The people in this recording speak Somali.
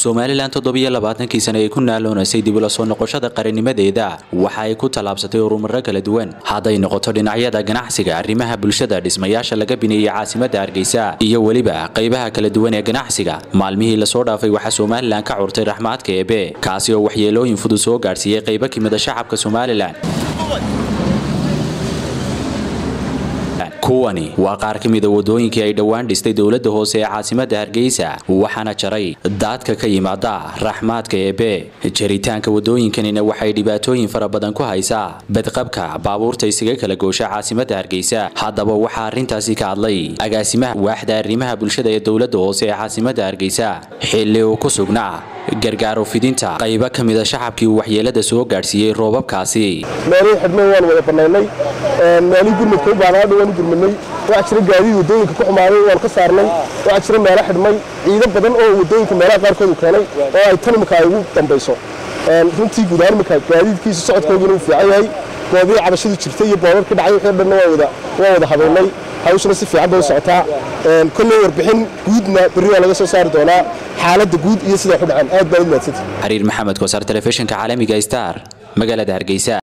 somalilan toddobiyo labaatankii sane ay ku naaloonaysay dib ula soo noqoshada qarannimadeeda waxa ay ku tallaabsatay urumaro kala duwan hadday noqoto dhinacyada ganacsiga arrimaha bulshada dhismayaasha laga bineeyey caasimadda hargeysa iyo weliba qaybaha kala duwan ee ganacsiga maalmihii lasoo dhaafay waxaa somalilan ka curtay raxmaadka eebe kaasi oo waxyeelooyin fudud soo gaadhsiiyey qaybo ka mida shacabka somalilan kuwani waa qaar ka mida wadooyinkii ay dhowaan dhistay dowladda hoose ee caasimadda hargeysa waxaana jaray daadka ka yimaada raxmaadka eebe jaritaanka wadooyinkanina waxay dhibaatooyin fara badan ku haysaa badqabka baabuurta isaga kala goosha caasimadda hargeysa haddaba waxaa arrintaasi ka hadlay agaasimaha waaxda arrimaha bulshada ee dowladda hoose ee caasimadda hargeysa xilli uu ku sugnaa gargaaro fidinta qaybo ka mida shacabkii uu waxyeelada soo gaadhsiiyey roobabkaasi meelihii xidhmay waan wada bannaynay meelihii gurmadka u baanaadha waan u gurmadnay waxaa jira gaadiid waddooyinka ku xumaaday waan ka saarnay waxaa jira meelo xidhmay ciido badan oo waddooyinka meelaha qaarkood u keenay oo ay tan imika ay ugu dambayso runtii guud ahaan imika gaadiidkiisa socodkooduna uu fiican yahay goobihii cabashadu jirtay iyo boodar ka dhacay wixii dhanna waa wada waa wada habeynay hawshuna si fiican bay u socotaa kolley warbixin guudna berri waa laga soo saari doonaa xaaladda guud iyo sidaa ku dhaceen aad baa u mahadsantihi xariir maxamed koosar telefishinka caalamiga star magaalada hargeysa